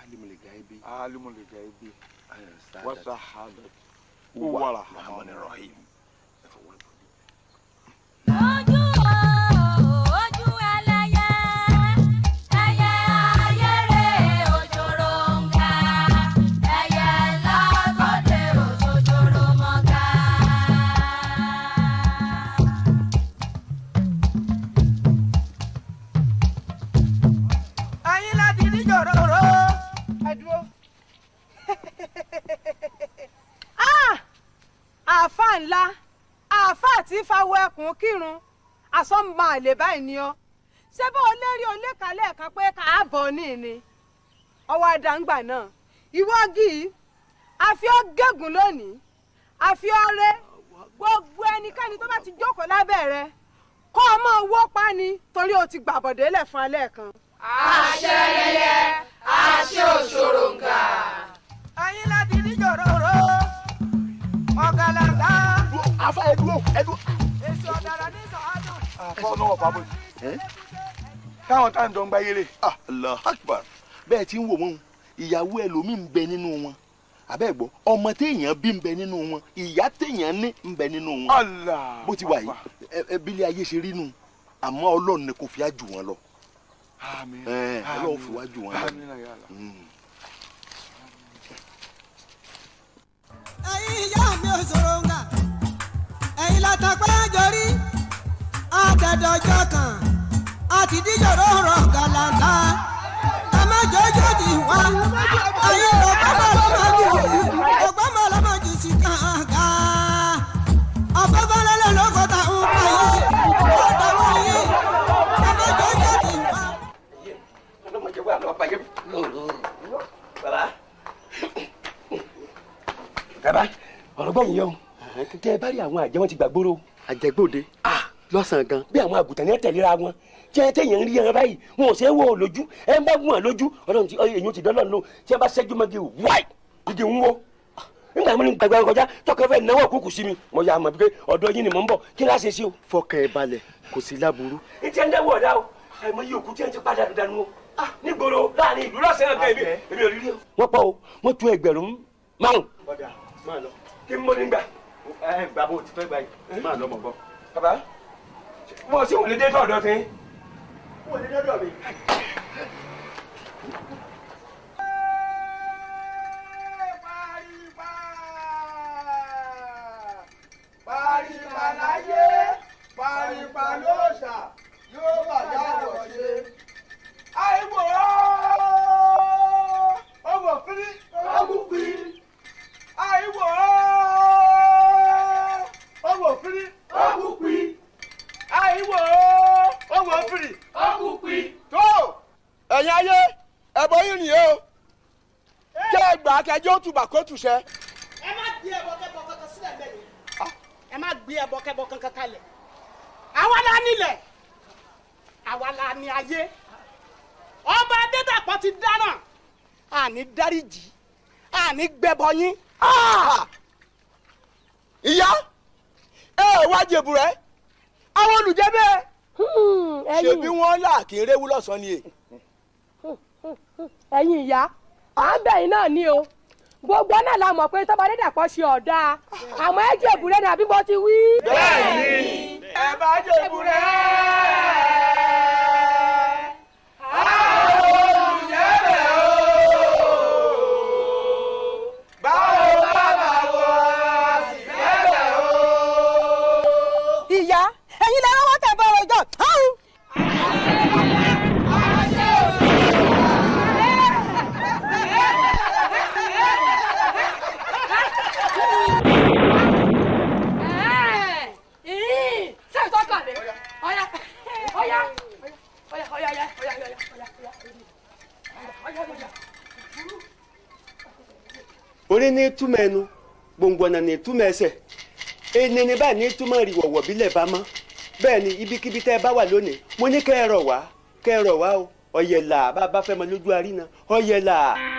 alimul gaibi alimul gaibi ayọ̀ wa sáadà shahadati huwa huwa rahman rahman rahim. ojú o ojú ẹlẹ́yẹ ẹyẹ ayére òjòrò ń ga ẹyẹ lágọdẹ òjòjòrò mọga. ẹ̀yin láti ní jòròrò ẹ dúró. Ah! àáfà ńlá àáfà tí fawọ ẹkùn kírun àsọmọ àlè báyìí ni ọ ṣé bó o lérí o lékalẹ̀ kan pé káàbọ̀ ní ni ọwọ́ àdàǹgbà náà ìwọ́gì àfi ọ́ gégùn lónìí àfi ọ́ rẹ́ gbogbo ẹnikẹ́ni tó bá ti jókòó lábẹ́ rẹ kọ́ ọmọ owó pa ni torí o ti gbàbọ̀délẹ̀ fún alẹ́ kan. àṣẹ yẹyẹ àṣẹ òṣòròǹgà. ẹ̀yin láti ní jòròrò ọ̀gàlàǹgà afa ẹ dúró ẹ dúró. èso ọ̀dàrà ní sọ̀hádùn. àfọ náà wọ fábọ ẹ káwọn tá à ń dán gbá yéré ah allah akbar bẹ́ẹ̀ tí ń wò wọ́n ìyàwó ẹlòmíì ń bẹ nínú wọn àbẹ́ gbọ́ ọmọ téèyàn bí ń bẹ nínú wọn ìyá téèyàn ní ń bẹ nínú wọn allah bó ti wà yìí ẹ- ẹ bílẹ̀ ayé ṣe rí nù àmọ́ ọlọ́run ni kò fi á jù wọn lọ àmín ẹ ọlọ́run fi wá jù wọn lọ. àmín ya Allah. Mm. ẹ̀yin ìyá mi ò sọ̀rọ̀ ńgà ẹ̀yin látàpẹ́ jọrí àtẹ̀dọ̀jọ́ kan àti díjọ̀rọ̀ rọ̀ gàlàǹgà ẹ má jọjọ́ ti wá ẹ̀yin ọ̀gbọ́n lọ́mọdé ọ̀gbọ́n lọ́mọdé sí kàǹgà ọ̀fẹ́fẹ́ lẹ́lẹ́ lọ́kọ̀ọ́ta ń pa yìí ọ̀tàwọn yìí ẹ má jọjọ́ ti wá. ọlọmọdé wà lọ bàjẹ́ bàbá bàbá ọ̀rọ̀ gbọ́ yìí yọ tẹ ẹ bá rí àwọn àjẹ́ wọn ti gbàgbóró àjẹgbòde lọ́sàn-án gan bí àwọn àgùntàn yẹn tẹ̀léra wọn tí ẹ tẹ̀yẹ̀ ń rí ẹran báyìí wọn ò ṣe é wò ó lójú ẹ ń bá gùn wọn lójú ọlọ́run ti èyí ti dọ́lọ́run lò tí ẹ bá ṣẹ́jú mọ́gi wáì igi ń wó nígbà mi ní gbàgbà kọjá tọkọ fẹ́ náwó kúkú sí mi mo yà á mọ̀ pé ọ̀dọ̀ yín ni mò ń bọ̀ kí láṣẹ sí o. fọkàn ẹ balẹ̀ kò sí láburú. ní tí ẹ ń dẹ́wọ̀ ọ̀dà o àìmọ̀ yìí òkú tí ẹ ti padà dànù o nígboro láàrin ìlú lọ́sẹ̀ náà bẹ́ẹ̀ mi èmi ò rí rí o. wọ́n pọ̀ o wọ́n tún ẹgbẹ̀rún márùn. ọ̀dà máa lọ. kí n mọ́ ní gbà. ẹ gbà bó ti fẹ́ gbà yìí máa lọ mọ̀ bọ́. bàbá mo sì wọlé dé tọ̀dọ̀ tí. wọ́n ní dọ́dọ̀ mi. paripa láyé paripa lóòṣà yóò bàjẹ́ àwọ̀ ṣe. àìwò ọwọ́ fírí ọwọ́ fírí. àìwò ọwọ́ fírí ọwọ́ fírí. àìwò ọwọ́ fírí ọwọ́ fírí. tó ẹ̀yin ayé ẹ̀bọ yìí nìyẹn o kí ẹ gbà kẹjọ tùbà kó tùṣẹ. ẹ má gbé ẹbọ kẹbọ kankan sílẹ̀ bẹ́ẹ̀ ni ẹ má gbé ẹbọ kẹbọ kankan kalẹ̀ àwa la nílẹ̀ àwa la ní ayé ọba adédàpọ̀ ti dáná àní dáríjì àní gbẹbọ yín. ìyá ẹ ẹ wá jèbù rẹ àwọn olùjẹ bẹ́ẹ̀ ṣebí wọn là kí n réwú lọ́sàn-án ni e. ẹ̀yin ìyá à ń bẹ̀yìn náà ní o gbogbo náà la mọ̀ pé tọ́ba dídàpọ̀ ṣe ọ̀dà àmọ́ ẹ jẹ́ ìbúrẹ́ ni àbí mo ti wí. bẹ́ẹ̀ni ẹ bá jèbù rẹ. àwọn olùjẹ bẹ́ẹ̀ o. báwo bá bá wọ sí bẹ́ẹ̀ o. ìyá ẹ̀yin lè rọ́wọ́ tẹ̀ bọ́ ọjọ́ ṣé ìtọ́kàn lé ọ̀yá ọ̀yá ọ̀yá ọ̀yá ọ̀yá ọ̀yá ọ̀yá ọ̀yá ọ̀yá ọ̀yá. orí ní túmọ̀ ẹnu gbòǹgbòǹnà ní túmọ̀ ẹsẹ̀ ẹni ní báyìí ní túmọ̀ ìrìwọ̀wọ̀ bílẹ̀ bá mọ́ bẹ́ẹ̀ ni ibikíbi tẹ́ ẹ bá wà lónìí mo ní kẹ́ ẹ rọ̀ wá kẹ́ ẹ rọ̀ wá o ọ̀yẹ̀là bá a bá fẹ́ mọ lójú àríná ọ̀yẹ̀là.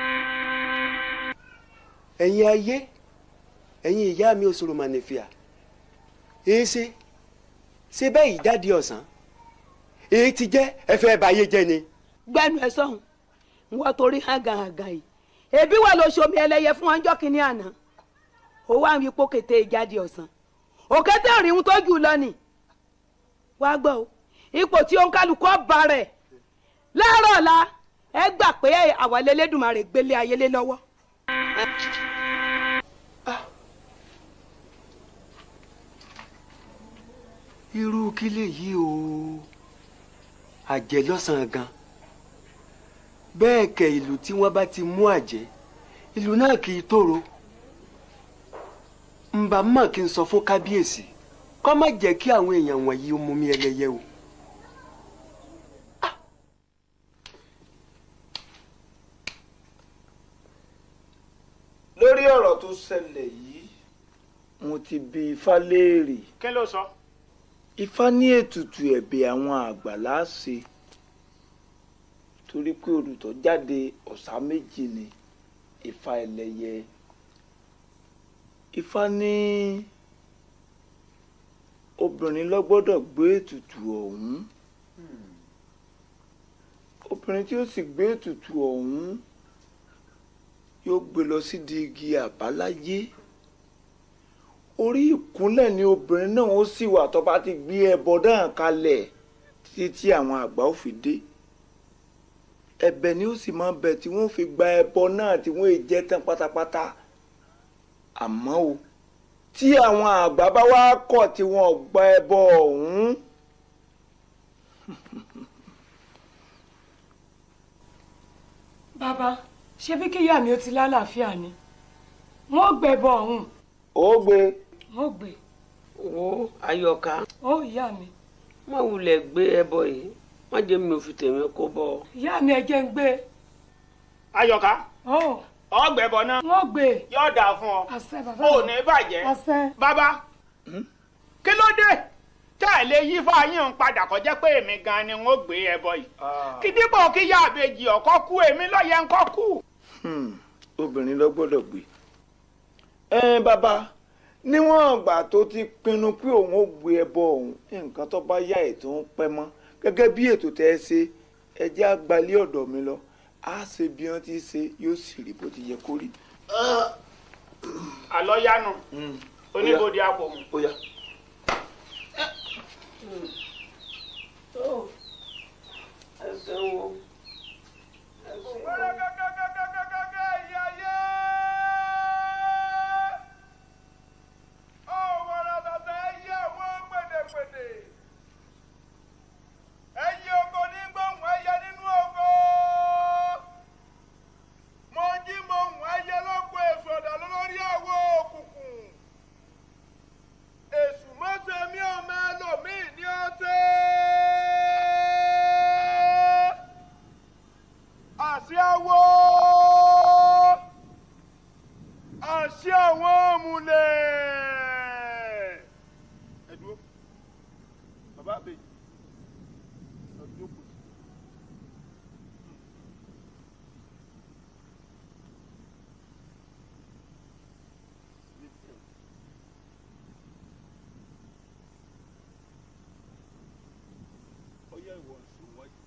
ẹ̀yin ayé ẹ̀yin ìyá mi òṣòro mànìfìà èé ṣe ṣe bẹ́ẹ̀ yìí jáde ọ̀sán èyí ti jẹ́ ẹ fẹ́ báyé jẹ́ ni. gbẹnu ẹ sọhùn ń wọ́n torí hàgàhàgà yìí ebi wà ló ṣomi ẹlẹ́yẹ fún ọjọ́ kìíní àná ó wá ń wípé kété ìjáde ọ̀sán òkété òrìhun tó jù lọ nì wá gbọ́ o ipò tí òǹkálukú bá rẹ̀ láàárọ̀ ọ̀la ẹ gbà pé àwa lélẹ́dùnmarè gbélé ayélé lọ́wọ́. irú kí lèyí o àjẹ́ lọ́sàn-án gan bẹ́ẹ̀ kẹ̀ ìlú tí wọ́n bá ti mú àjẹ́ ìlú náà kì í tòrò ǹbà mọ̀ kí n sọ fún kábíyèsí kó má jẹ́ kí àwọn èèyàn wọ̀nyí ó mú mi ẹlẹ́yẹ o. lórí ọ̀rọ̀ tó ṣẹlẹ̀ yìí mo ti bi ifá léèrè kí ló sọ. ifá ní ètùtù ẹ̀bẹ̀ àwọn àgbà láàṣẹ torí pé olùtọ́ jáde ọ̀sà méjì ni ifá ẹlẹ́yẹ ifá ní obìnrin ló gbọ́dọ̀ gbé ètùtù ọ̀hún obìnrin tí ó sì gbé ètùtù ọ̀hún yóò gbé lọ sídìí igi àbáláyé orí ìkúnlẹ̀ ni obìnrin náà ó sì wà tó bá ti gbé ẹbọ náà kalẹ̀ títí tí àwọn àgbà ó fi dé ẹ̀bẹ̀ ni ó sì máa bẹ̀ tí wọ́n fi gba ẹbọ náà tí wọ́n è jẹ tán pátápátá àmọ́ o tí àwọn àgbà bá wá kọ̀ tí wọ́n gba ẹbọ ọ̀hún bàbá ṣé bí kíyà mi ó ti lálàáfíà ni wọ́n gbẹ̀bọ ọ̀hún ó gbé wọ́n gbé wo ayọ̀ká ó ìyá mi má wulẹ̀ gbé ẹbọ yìí má jẹ́ mi ò fi tèmi kó bọ́ ọ. ìyá mi ẹ jẹ́ ń gbé ayọ̀ká ó ọgbẹ̀bọ náà wọ́n gbé yóò dáa fún ọ àṣẹ bàbá ò mi ní bàjẹ́ àṣẹ bàbá kí ló dé tá ẹ lè yí fáyín ń padà kọjá pé èmi gan ni n ó gbé ẹbọ yìí kí dípò kí yá àbèjì ọkọ kú èmi lọ́yẹ̀ ń kọ́ kú. Hmm, obìnrin ló gbọ́dọ̀ gbé ẹ bàbá níwọ̀n ìgbà tó ti pinnu pé òun ó gbé ẹbọ òun nǹkan tó bá yá ètò ń pẹ́ mọ́ gẹ́gẹ́ bí ètò tẹ́ ẹ ṣe ẹ jẹ́ àgbálẹ̀ ọ̀dọ̀ mi lọ á ṣe bí wọ́n ti ṣe yóò sì rí bó ti yẹ kó rí. àlọ́ yánu oníbodè àpò mu. ó yá. ẹsẹ̀ wo ẹsẹ̀ wo. Èṣù mọ́sẹ̀ mi ò máa lò mí ní ọ̀sẹ̀. àṣẹ awo àṣẹ àwọn òmùlẹ̀. ẹ dúró bàbá àbèjì ẹ jókòó. ọyá ìwọ nsọ wájú.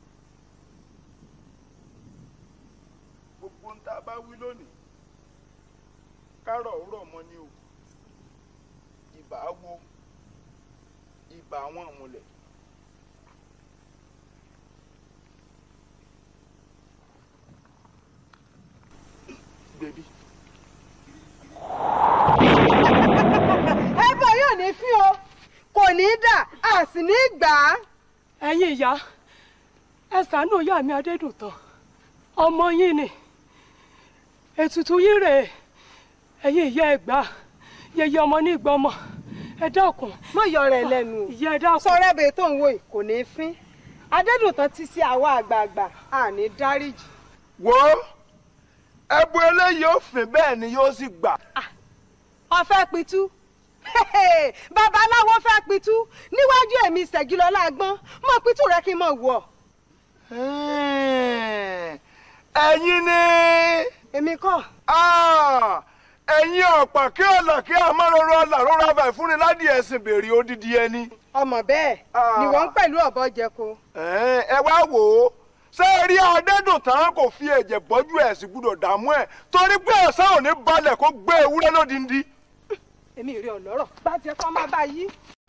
gbogbo ń tá a bá wí lónìí kárọ̀ rọ̀ mọ́ ni o ìbà wo ìbà àwọn àmúlẹ̀. bèbí ẹbọ yóò ní fí o kò ní í dà a sì ní í gbà á. ẹ̀yin ìyá ẹ ṣàánú ìyá mi adédùntàn ọmọ yín ni ètùtù yín rèé ẹ̀yin ìyá ẹ gbà yẹyẹ ọmọ ní ìgbọmọ ẹ dákun mọ yọ rẹ lẹ́nu o ìyá ẹ dákun sọ̀rọ̀ ẹbẹ tó ń wò yìí kò ní í fín adédùntàn ti sí àwa àgbààgbà àní dáríjì. wo ẹbu eléyìí ó fìn bẹ́ẹ̀ ni yóò sì gbà. ọfẹ pitú babaláwo fẹ́ pitú níwájú èmi ṣẹ̀gilọ́lá gbọ́n mọ pitú rẹ kí n mọ̀ wọ̀. ẹ̀yin ni èmi kọ́ ẹ̀yin ọ̀pá kí ọ̀là kí àmọ́rọ̀rọ̀ ọ̀là rọra bẹ̀ fúnni ládìí ẹ̀sìn bèrè odidi ẹni. ọmọ bẹ́ẹ̀ ni wọ́n ń pẹ̀lú ọ̀bọ jẹko. ẹ wá wò ó ṣé rí adédùn tán kò fi ẹ̀jẹ̀ bọ́jú ẹ̀ sì gbúdọ̀ dààmú ẹ̀ torí pé ẹ̀sán ò ní balẹ̀ kó gbé ewúrẹ́ lódindi. èmi rí ọlọ́rọ̀ bá jẹ́ kó má bá yí.